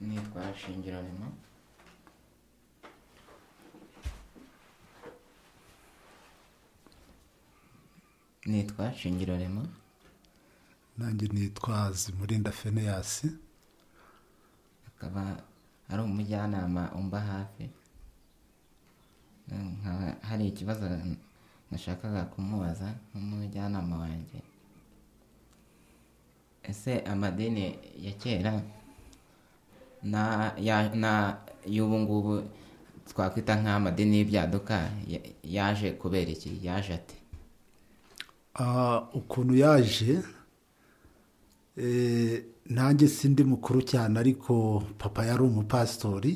niyo twashyingiranywe nitwa shingirarema nanjye nitwa zimurinda feneyasi akaba ari umujyanama umba hafi nkaba hari ikibazo nashakaga kumubaza nk'umujyanama wanjye ese amadini ya kera na- ya- na- y'ubu ngubu twakwita nk'amadini y'ibyaduka ya- yaje kubera iki yaje ate Ah, ukuntu yaje eh, nanjye sindi mukuru cyane ariko papa yari umupasitori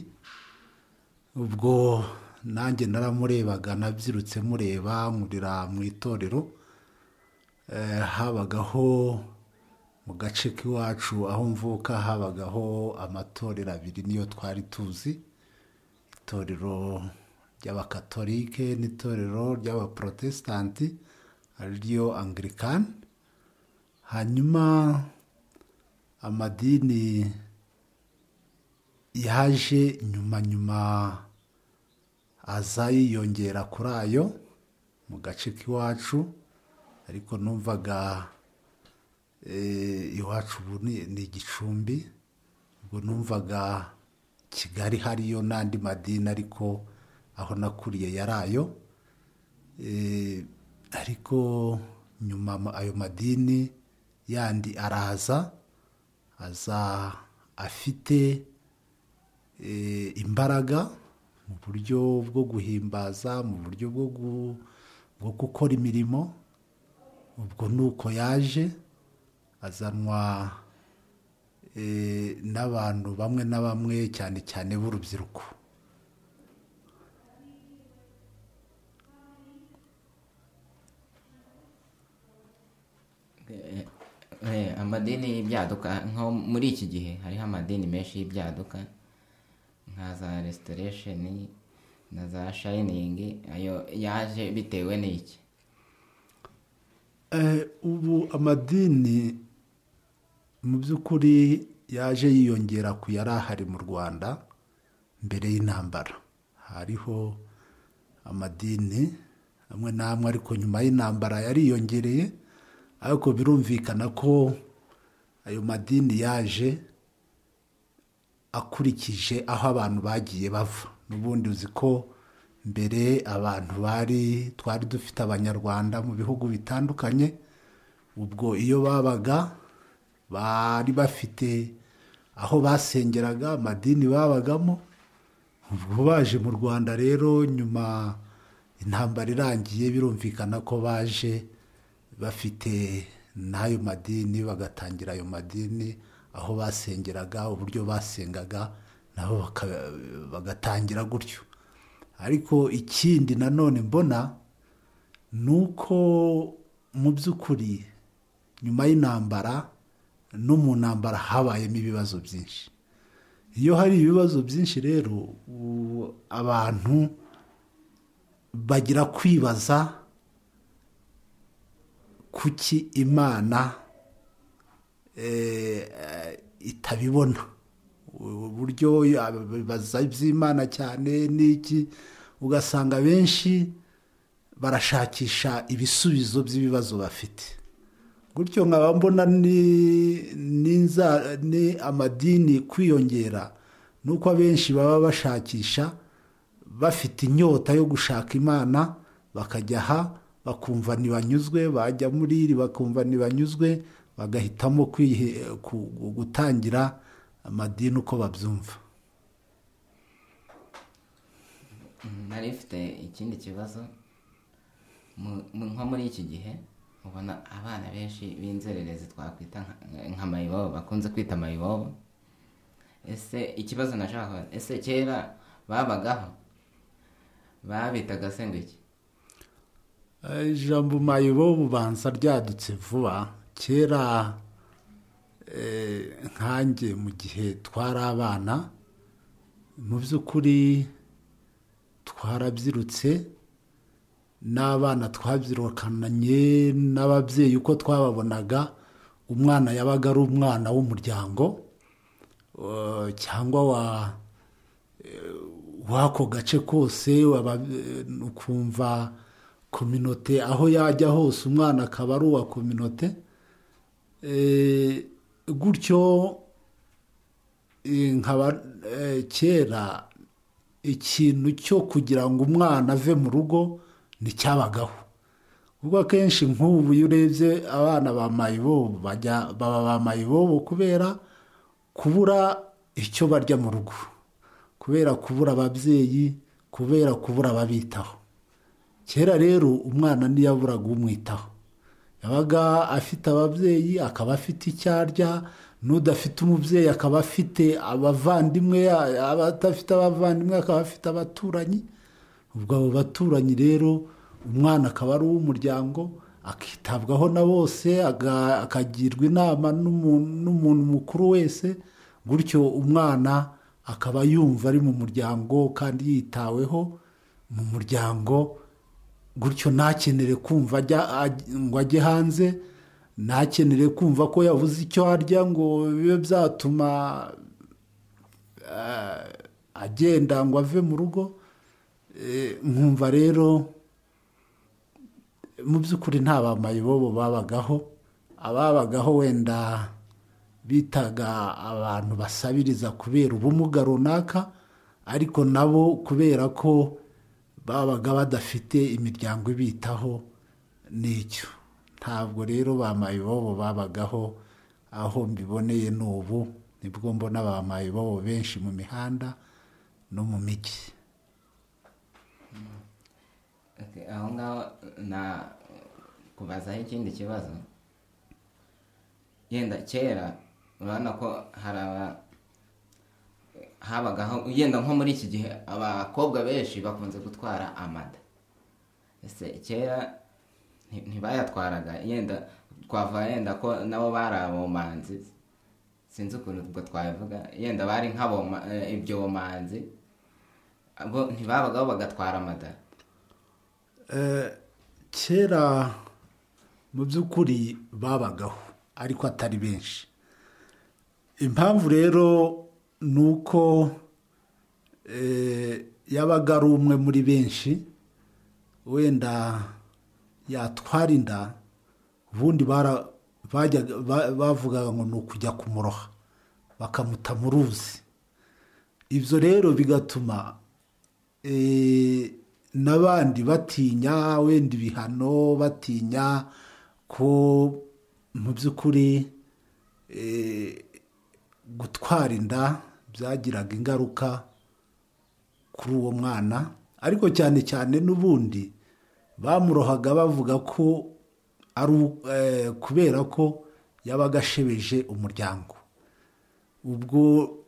ubwo nanjye naramurebaga nabyirutse mureba murira mu itorero Eh, habagaho mu gace k'iwacu aho mvuka habagaho amatorero abiri niyo twari tuzi itorero ry'abakatolike n'itorero ry'abaporotesitanti ariryo angirikani hanyuma amadini yaje nyuma nyuma aza yiyongera kuri ayo mu gace k'iwacu ariko numvaga eh, iwacu ubu ni ni igicumbi ubwo numvaga kigali hariyo n'andi madini ariko aho nakuriye yari ayo Eh, ariko nyuma ama- ayo madini yandi araza aza afite eh, imbaraga mu buryo bwo guhimbaza mu buryo bwo gu- bwo gukora imirimo ubwo ni uko yaje azanwa eh, n'abantu bamwe na bamwe cyane cyane b'urubyiruko Eh, eh, amadini y'ibyaduka nko muri iki gihe hariho amadini menshi y'ibyaduka nka za restoration na za shining ayo yaje bitewe n'iki Eh, ubu amadini mu by'ukuri yaje yiyongera ku yari ahari mu rwanda mbere y'intambara hariho amadini amwe n'amwe ariko nyuma y'intambara yariyongereye ariko birumvikana ko ayo madini yaje akurikije aho abantu bagiye bava n'ubundi uzi ko mbere abantu bari twari dufite abanyarwanda mu bihugu bitandukanye ubwo iyo babaga bari bafite aho basengeraga amadini babagamo ubwo baje mu rwanda rero nyuma intambara irangiye birumvikana ko baje bafite n'ayo madini bagatangira ayo madini aho basengeraga uburyo basengaga nabo baka- bagatangira gutyo ariko ikindi nanone mbona ni uko mu by'ukuri nyuma y'intambara no mu ntambara habayemo ibibazo byinshi iyo hari ibibazo byinshi rero u- abantu bagira kwibaza kuki imana eh, itabibona uburyo bibaza iby'imana cyane n'iki ugasanga benshi barashakisha ibisubizo by'ibibazo bafite gutyo nkaba mbona ni n'inza- ni amadini kwiyongera nuko abenshi baba bashakisha bafite inyota yo gushaka imana bakajya aha bakumva ntibanyuzwe bajya muri iri bakumva ntibanyuzwe bagahitamo kwihe- ku- gutangira amadini uko babyumva nari mfite ikindi kibazo Mu- mu- nko muri iki gihe ubona abana benshi b'inzererezi twakwita nka- nka mayibobo bakunze kwita mayibobo ese ikibazo nashakaga ese kera babagaho babitaga se ngo iki Eh, ijambo mayibo bubanza ryadutse vuba kera eh, nkanjye mu gihe twari abana mu by'ukuri twarabyirutse n'abana twabyirukanye n'ababyeyi uko twababonaga umwana yabaga ari umwana w'umuryango uh, cyangwa wa w'ako gace kose waba- eh, ukumva kominote aho yajya hose umwana akaba ari uwa kominote Eh, gutyo eh, nkaba eh, kera ikintu cyo kugira ngo umwana ave mu rugo nticyabagaho ubwo akenshi nk'ubu iyo urebye abana ba mayibobo bajya baba ba mayibobo kubera kubura icyo barya mu rugo kubera kubura ababyeyi kubera kubura ababitaho kera rero umwana ntiyaburaga umwitaho yabaga afite ababyeyi akaba afite icyo arya n'udafite umubyeyi akaba afite abavandimwe abadafite abavandimwe akaba afite abaturanyi ubwo abo baturanyi rero umwana akaba ari uw'umuryango akitabwaho na bose aga- akagirwa inama n'umuntu n'umuntu mukuru wese gutyo umwana akaba yumva ari mu muryango kandi yitaweho mu muryango gutyo ntakenere kumva ajya aj- ngo ajye hanze ntakenere kumva ko yabuze icyo arya ngo bibe byatuma eh, agenda ngo ave mu rugo Eh, nkumva rero mu by'ukuri nta bamayibobo babagaho ababagaho wenda bitaga abantu basabiriza kubera ubumuga runaka ariko nabo kubera ko babaga badafite imiryango ibitaho n'icyo ntabwo rero bamayibobo babagaho aho mbiboneye n'ubu nibwo mbona bamayibobo benshi mu mihanda no mu mijyi Okay, aho ngaho na kubazaho ikindi kibazo yenda kera urabona ko hari aba habagaho yenda nko muri iki gihe abakobwa benshi bakunze gutwara amata ese kera nti- ntibayatwaraga yenda twava yenda ko nabo bari abomanzi sinzi ukuntu ubwo twabivuga yenda bari nk'aboma eh, ibyo bomanzi bo ntibabagaho bagatwara amata Eh, kera mu by'ukuri babagaho ariko atari benshi impamvu rero ni uko eh, yabaga ari umwe muri benshi wenda yatwara inda ubundi bara- bajyaga- ba- bavugaga ngo ni ukujya kumuroha bakamuta mu ruzi ibyo rero bigatuma eh, n'abandi batinya wenda ibihano batinya ko mu by'ukuri eh, gutwara inda byagiraga ingaruka kuri uwo mwana ariko cyane cyane n'ubundi bamurohaga bavuga ko ari u- eh, kubera ko yabaga ashebeje umuryango ubwo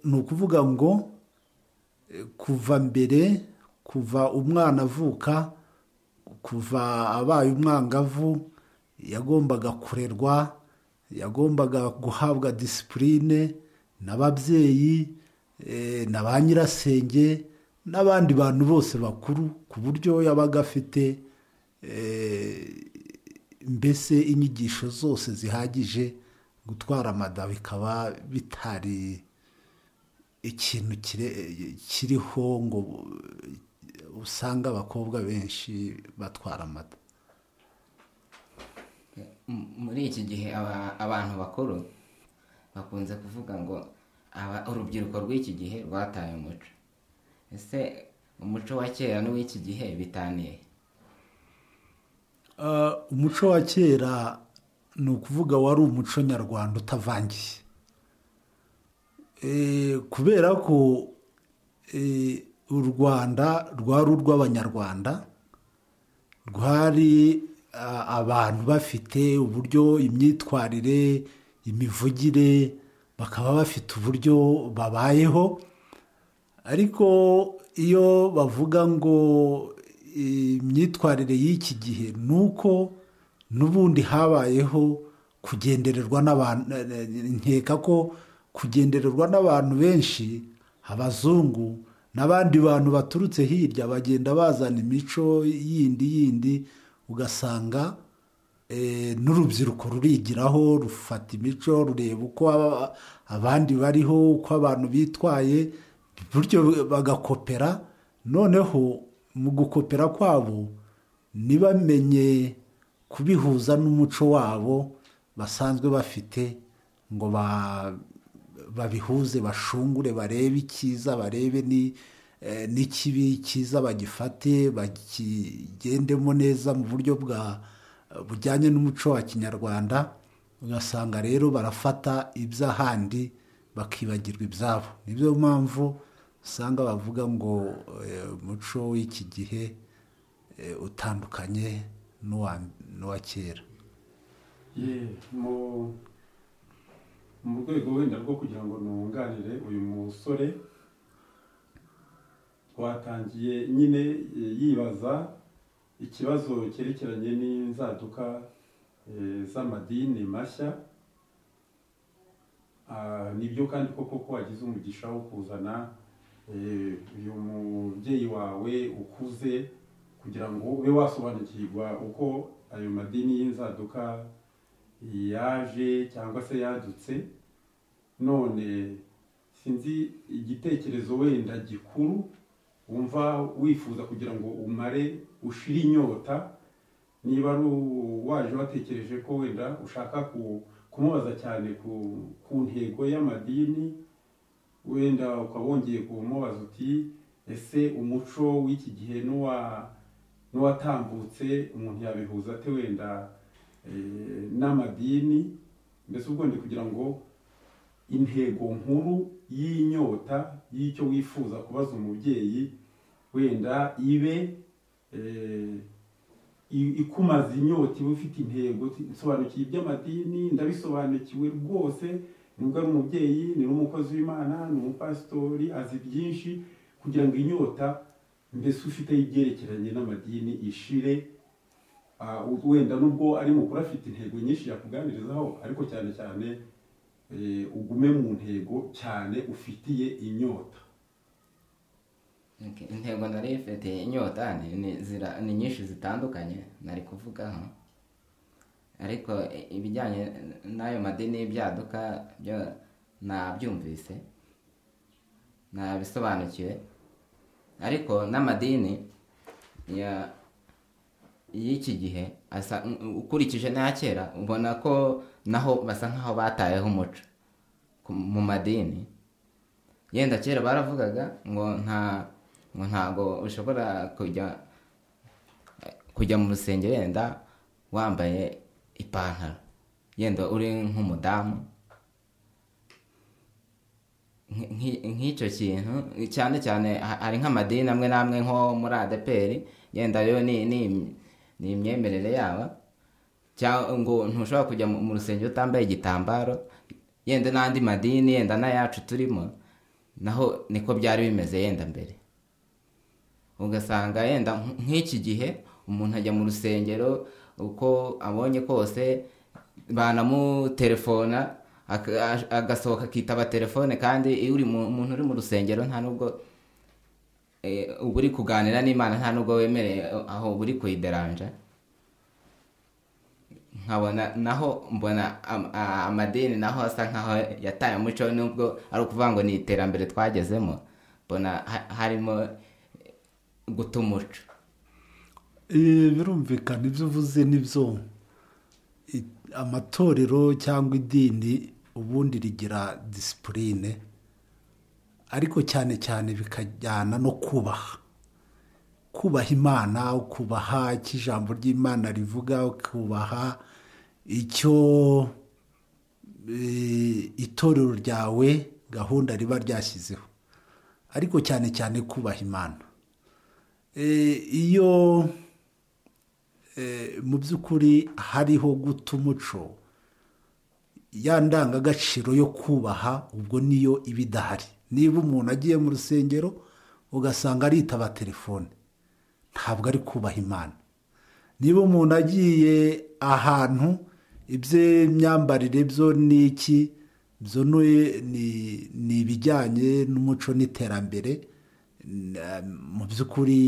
ni ukuvuga ngo kuva mbere kuva umwana avuka kuva abaye umwangavu yagombaga kurerwa yagombaga guhabwa disipurine n'ababyeyi eh, na ba nyirasenge n'abandi bantu bose bakuru ku buryo yabaga afite eh, mbese inyigisho zose zihagije gutwara amada bikaba bitari ikintu kire- kiriho ngo usanga abakobwa benshi batwara amata M- muri iki gihe aba- abantu bakuru bakunze kuvuga ngo aba- urubyiruko rw'iki gihe rwataye umuco ese umuco wa kera n'uw'iki gihe bitaniye Uh, umuco wa kera ni ukuvuga wari umuco nyarwanda utavangiye Eh, kubera ko eh, u rwanda rwari urw'abanyarwanda rwari ah, abantu bafite uburyo imyitwarire imivugire bakaba bafite uburyo babayeho ariko iyo bavuga ngo imyitwarire y'iki gihe ni uko n'ubundi habayeho kugendererwa n'abantu nkeka ko kugendererwa n'abantu benshi abazungu n'abandi bantu baturutse hirya bagenda bazana imico yindi yindi ugasanga eh, n'urubyiruko rurigiraho rufata imico rureba uko aba- abandi bariho uko abantu bitwaye bityo bagakopera noneho mu gukopera kwabo ntibamenye kubihuza n'umuco wabo basanzwe bafite ngo ba- babihuze bashungure barebe icyiza barebe ni eh, n'ikibi cyiza bagifate bakigendemo neza mu buryo bwa bujyanye n'umuco wa kinyarwanda ugasanga rero barafata iby'ahandi bakibagirwa ibyabo niyo mpamvu usanga bavuga ngo eh, umuco w'iki gihe eh, utandukanye n'uwa- n'uwa kera Ye, mu mu rwego wenda rwo kugira ngo ntunganire uyu musore twatangiye nyine e, yibaza ikibazo cyerekeranye n'inzaduka e, z'amadini mashya Ah, nibyo kandi koko ko wagize umugisha wo kuzana e, uyu mubyeyi wawe ukuze kugira ngo ube wasobanukirwa uko ayo madini y'inzaduka yaje cyangwa se yadutse none sinzi igitekerezo wenda gikuru wumva wifuza kugira ngo umare ushire inyota niba ari u- waje watekereje ko wenda ushaka ku- kumubaza cyane ku, ku ntego y'amadini wenda ukaba wongeye kumubaza uti ese umuco w'iki gihe n'uwa n'uwatambutse umuntu yabihuza ate wenda eh, n'amadini mbese ubwo ndi kugira ngo intego nkuru y'inyota y'icyo wifuza kubaza umubyeyi wenda ibe eh, i- ikumaza inyota iba ufite intego uti, nsobanukiwe iby'amadini ndabisobanukiwe rwose nubwo ari umubyeyi ni n'umukozi w'imana ni umupasitori azi byinshi kugira ngo inyota mbese ufite ibyerekeranye n'amadini ishire Ah, wenda nubwo ari mukuru afite intego nyinshi yakuganirizaho ariko cyane cyane eh, ugume mu ntego cyane ufitiye inyota Ok, intego nari ifite inyota ni- ni zira- ni nyinshi zitandukanye nari kuvugaho ariko i- ibijyanye n'ayo madini y'ibyaduka byo nabyumvise nabisobanukiwe ariko n'amadini ya- y'iki gihe asa- ukurikije n'aya kera ubona ko naho basa nk'aho batayeho umuco ku- mu madini yenda kera baravugaga ngo nta ngo ntago ushobora kujya kujya mu rusenge wenda wambaye ipantaro yenda uri nk'umudamu Nk- nk- nk'icyo kintu cyane cyane ha- hari nk'amadini amwe n'amwe nko muri adeperi yenda yo ni ni- ni imyemerere yaba cyangwa ngo ntushobora kujya mu mu rusenge utambaye igitambaro yenda n'andi madini yenda n'ayacu turimo naho niko byari bimeze yenda mbere ugasanga yenda nk- nk'iki gihe umuntu ajya mu rusengero uko abonye kose banamutelefona aka- ash- agasohoka akitaba telefone kandi iyo uri mu- umuntu uri mu rusengero nta nubwo eh, uba uri kuganira n'imana nta nubwo wemereye aho uba uri kuyideranja nkabona naho mbona am- a- amadini naho asa nkaho yataye umuco nubwo ari ukuvuga ngo ni iterambere twagezemo mbona ha- harimo guta umuco Eh, birumvikana ibyo uvuze nibyo I- amatorero cyangwa idini ubundi rigira disipurine ariko cyane cyane bikajyana no kubaha kubaha imana ukubaha icyo ijambo ry'imana rivuga ukubaha icyo eh, itorero ryawe gahunda riba ryashyizeho ariko cyane cyane kubaha imana Eh, iyo eh, mu by'ukuri hariho guta umuco ya ndangagaciro yo kubaha ubwo niyo iba idahari niba umuntu agiye mu rusengero ugasanga aritaba telefone ntabwo ari kubaha imana niba umuntu agiye ahantu iby'imyambarire byo ni iki byo ni- ni- ni ibijyanye n'umuco n'iterambere na- mu by'ukuri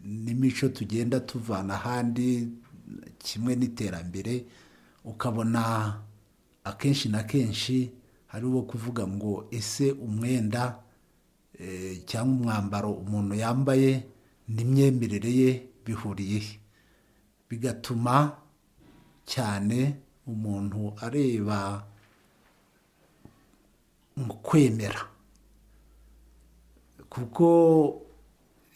n'imico tugenda tuvana ahandi kimwe n'iterambere ukabona akenshi na kenshi hari uwo kuvuga ngo ese umwenda eh, cyangwa umwambaro umuntu yambaye n'imyemerere ye bihuriye he bigatuma cyane umuntu areba mu kwemera kuko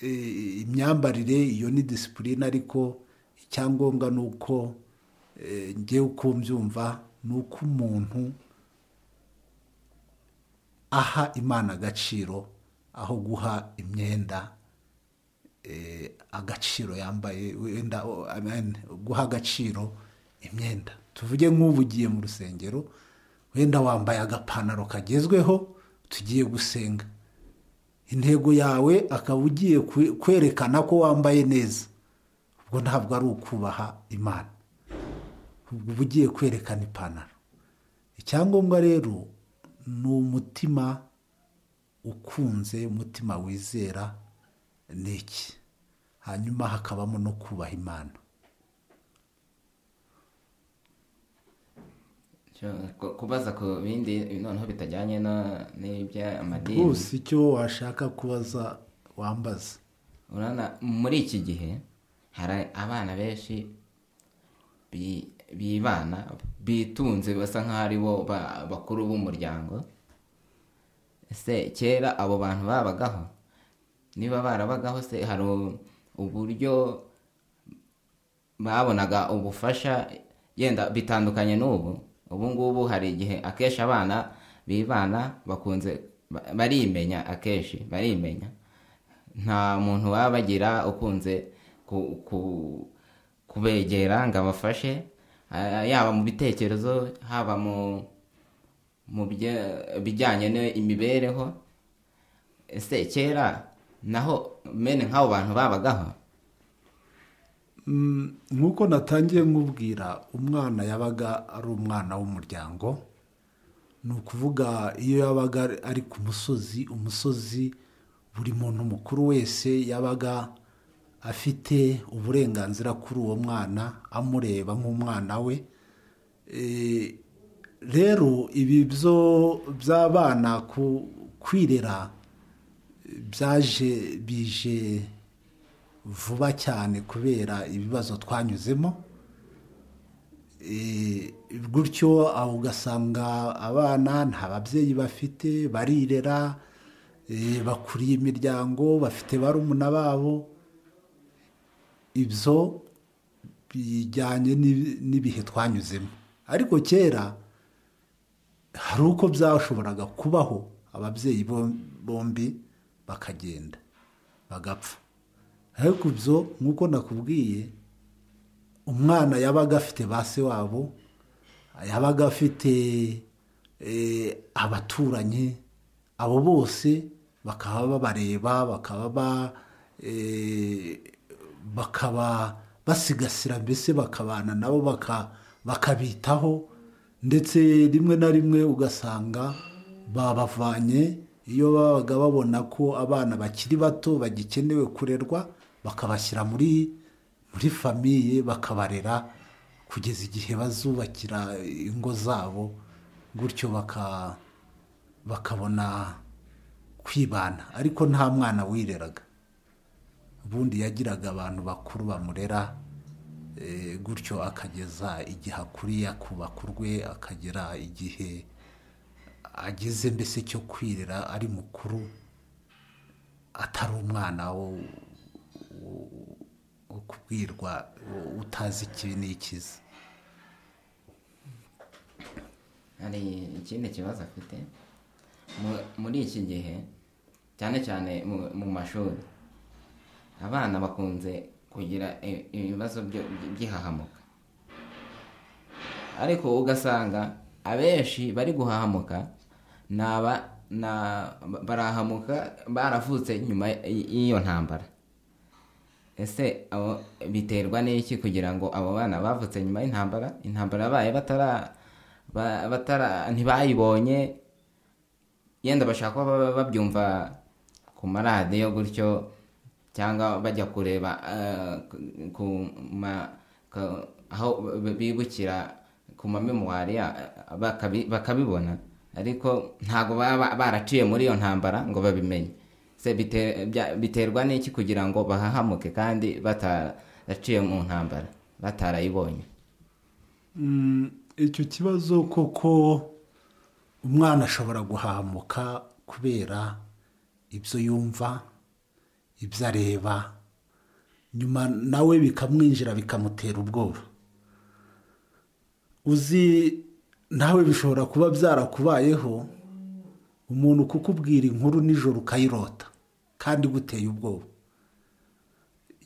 eh, imyambarire iyo ni disipurine ariko icyangombwa ni uko eh, ngewe uko mbyumva ni uko umuntu aha imana agaciro aho guha imyenda eh, agaciro yambaye wenda o- I mean, guha agaciro imyenda tuvuge nk'ubu ugiye mu rusengero wenda wambaye agapantaro kagezweho tugiye gusenga intego yawe akaba ugiye kwe- kwerekana ko wambaye neza ubwo ntabwo ari ukubaha imana ubwo uba ugiye kwerekana ipantaro icyangombwa rero ni umutima ukunze umutima wizera ni iki hanyuma hakabamo no kubaha imana Cyo- ku- kubaza ku bindi noneho bitajyanye na- n'iby'amadini rwose icyo washaka kubaza wambaza urabona muri iki gihe hari abana benshi bi- bibana bitunze basa nk'aho ari bo ba- bakuru b'umuryango ese kera abo bantu babagaho niba barabagaho se hari u- uburyo babonaga ubufasha yenda bitandukanye n'ubu ubu ngubu hari igihe akenshi abana bibana bakunze ba- barimenya akenshi barimenya nta muntu baba bagira ukunze ku- ku- kubegera ngo abafashe ah, yaba mu bitekerezo haba mu mu bye- bijyanye n'imibereho ese kera naho mene nk'abo bantu babagaho Mm, nk'uko natangiye nkubwira umwana yabaga ari umwana w'umuryango ni ukuvuga iyo yabaga ari ku musozi umusozi buri muntu mukuru wese yabaga afite uburenganzira kuri uwo mwana amureba nk'umwana we Eh, rero ibi byo by'abana ku- kwirera eh, byaje bije vuba cyane kubera ibibazo twanyuzemo Eh, gutyo aho ugasanga abana nta babyeyi bafite barirera eh, bakuriye imiryango bafite barumuna babo ibyo bijyanye n'ibi- n'ibihe twanyuzemo ariko kera hari uko byashoboraga kubaho ababyeyi bom- bombi bakagenda bagapfa ariko ibyo nk'uko nakubwiye umwana yabaga afite ba se wabo yabaga afite eh, abaturanyi abo bose bakaba babareba bakaba ba- eh, bakaba basigasira mbese bakabana nabo baka- bakabitaho ndetse rimwe na rimwe ugasanga babavanye iyo babaga babona ko abana bakiri bato bagikenewe kurerwa bakabashyira muri muri famiye bakabarera kugeza igihe bazubakira ingo zabo gutyo baka bakabona kwibana ariko nta mwana wireraga ubundi yagiraga abantu bakuru bamurera eh, gutyo akageza igihe akuriye akubaka urwe akagera igihe ageze mbese cyo kwirera ari mukuru atari umwana wo wo kubwirwa u- utazi ikibi n'ikizi hari ikindi kibazo afite Mu- muri iki gihe cyane cyane mu- mu mashuri abana bakunze kugira i- ibibazo byo- by'ihahamuka ariko ugasanga abenshi bari guhahamuka ni aba ni a- barahamuka baravutse nyuma y- y'iyo ntambara ese abo biterwa n'iki kugira ngo abo bana bavutse nyuma y'intambara intambara yabaye batara ba- batara ntibayibonye yenda bashaka kuba baba babyumva ku maradiyo gutyo cyangwa bajya kureba eh, ku, ku ma, ka- aho b- bibukira ku mamemuwari ya- bakabi- bakabibona ariko ntabwo baba ba- baraciye muri iyo ntambara ngo babimenye se bite- bya- biterwa n'iki kugira ngo bahahamuke kandi bataraciye mu ntambara batarayibonye Mm, icyo kibazo koko umwana ashobora guhamuka kubera ibyo yumva ibyo areba nyuma nawe bikamwinjira bikamutera ubwoba uzi nawe bishobora kuba byarakubayeho umuntu kukubwira inkuru nijoro ukayirota kandi guteye ubwoba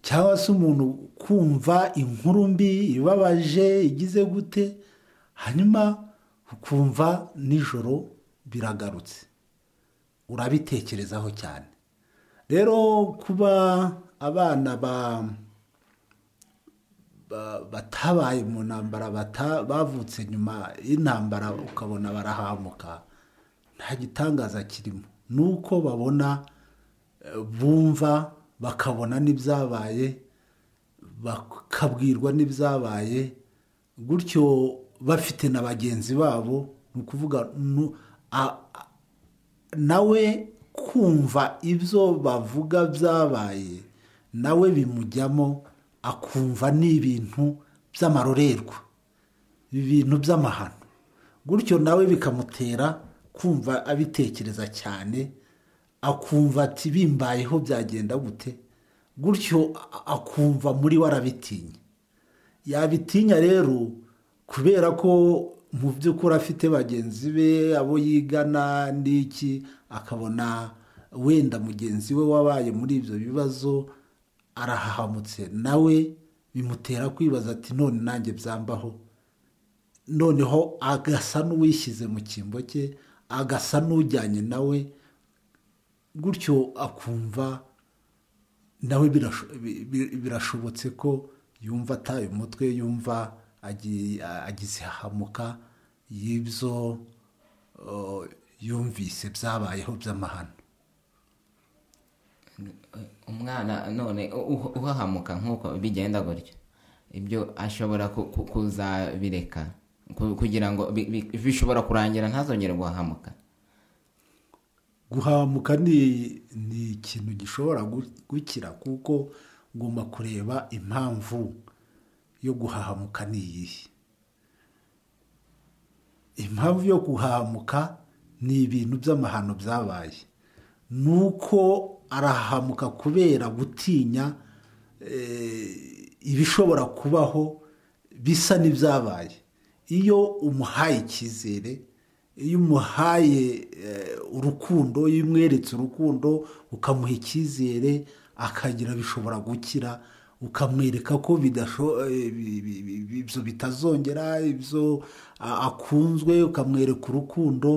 cyangwa se umuntu kumva inkuru mbi ibabaje igize gute hanyuma ukumva nijoro biragarutse urabitekerezaho cyane rero kuba abana ba ba- batabaye mu ntambara bata- bavutse nyuma y'intambara ukabona barahamuka nta gitangaza kirimo ni uko babona eh, bumva bakabona n'ibyabaye bakabwirwa n'ibyabaye gutyo bafite na bagenzi babo ni ukuvuga nu- a- a- nawe kumva ibyo bavuga byabaye nawe bimujyamo akumva ni ibintu by'amarorerwa ibintu by'amahano gutyo nawe bikamutera kumva abitekereza cyane akumva ati bimbayeho byagenda gute gutyo a- akumva muri we arabitinya yabitinya rero kubera ko mu by'ukuri afite bagenzi be abo yigana n'iki akabona wenda mugenzi we wabaye muri ibyo bibazo arahahamutse nawe bimutera kwibaza ati none nanjye byambaho noneho agasa n'uwishyize mu cyimbo cye agasa n'ujyanye nawe gutyo akumva nawe birasho- bi- bi- birashobotse ko yumva ataye umutwe yumva agi- agize hahamuka y'ibyo uh, yumvise byabayeho by'amahano umwana none u- u- uhahamuka nk'uko bigenda gutyo ibyo ashobora ku- ku- kuzabireka ku- kugira ngo bi- bi- bishobora kurangira ntazongere guhahamuka guhamuka ni ni ikintu gishobora gu- gukira kuko ugomba kureba impamvu yo guhahamuka ni iyihe impamvu yo guhahamuka ni ibintu by'amahano byabaye ni uko arahahamuka kubera gutinya eh, ibishobora kubaho bisa n'ibyabaye iyo umuhaye icyizere iyo umuhaye eh, urukundo iyo umweretse urukundo ukamuha icyizere akagira bishobora gukira ukamwereka ko bidasho- eh, bi- bi- bi- bi- ibyo bitazongera ibyo a- akunzwe ukamwereka urukundo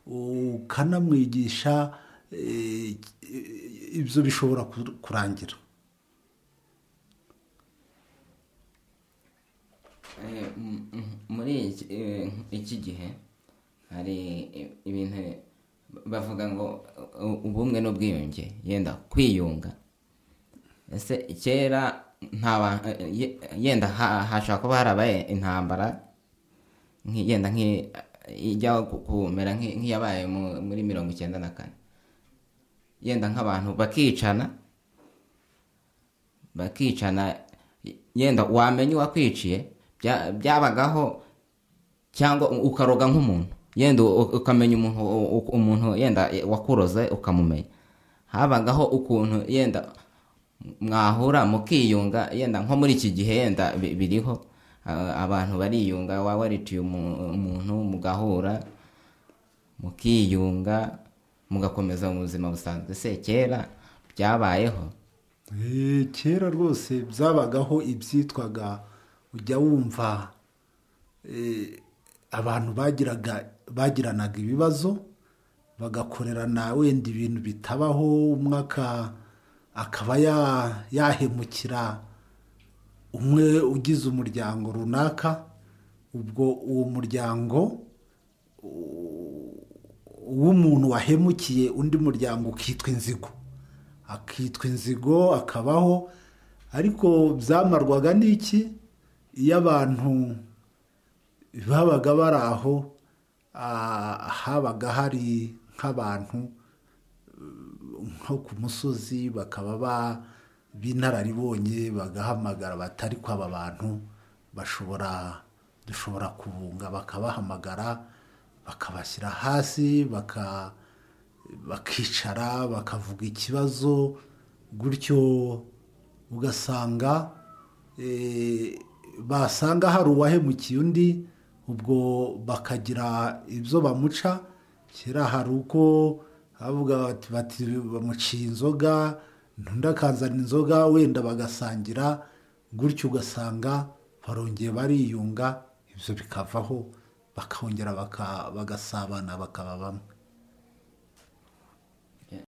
ukanamwigisha eh, ibyo bishobora kur- kurangira Eh, m- m- muri iki- eh, iki gihe hari i- ibintu bavuga ngo u- ubumwe n'ubwiyunge yenda kwiyunga ese kera nta ba- eh, ye- yenda ha- hashobora kuba harabaye intambara nki- yenda nki ijya ku- kumera nki- nk'iyabaye mu- muri mirongo icyenda na kane yenda nk'abantu bakicana bakicana yenda wamenya uwakwiciye bya- byabagaho cyangwa u- ukaroga nk'umuntu yenda u- ukamenya umuntu u- u- umuntu yenda wakuroze ukamumenya habagaho ukuntu yenda mwahura mukiyunga yenda nko muri iki gihe yenda bi- biriho a- abantu bariyunga waba wariciye umu- umuntu mugahura mukiyunga mugakomeza mu buzima busanzwe se kera byabayeho Eh, kera rwose byabagaho ibyitwaga ujya wumva eh, abantu bagiraga bagiranaga ibibazo bagakorerana wenda ibintu bitabaho umwe aka- akaba ya- yahemukira umwe ugize umuryango runaka ubwo uwo muryango w'umuntu wahemukiye undi muryango ukitwa inzigo akitwa inzigo akabaho ariko byamarwaga n'iki iyo abantu babaga bari aho ah, habaga hari nk'abantu eh, nko ku musozi bakaba ba- b'inararibonye bagahamagara bati ariko aba bantu bashobora dushobora kubunga bakabahamagara bakabashyira hasi baka bakicara bakavuga ikibazo gutyo ugasanga eh, basanga hari uwahemukiye undi ubwo bakagira ibyo bamuca kera hari uko bavuga bati bati bamuciye inzoga undi akanzana inzoga wenda bagasangira gutyo ugasanga barongeye bariyunga ibyo bikavaho bakongera baka- bagasabana bakaba bamwe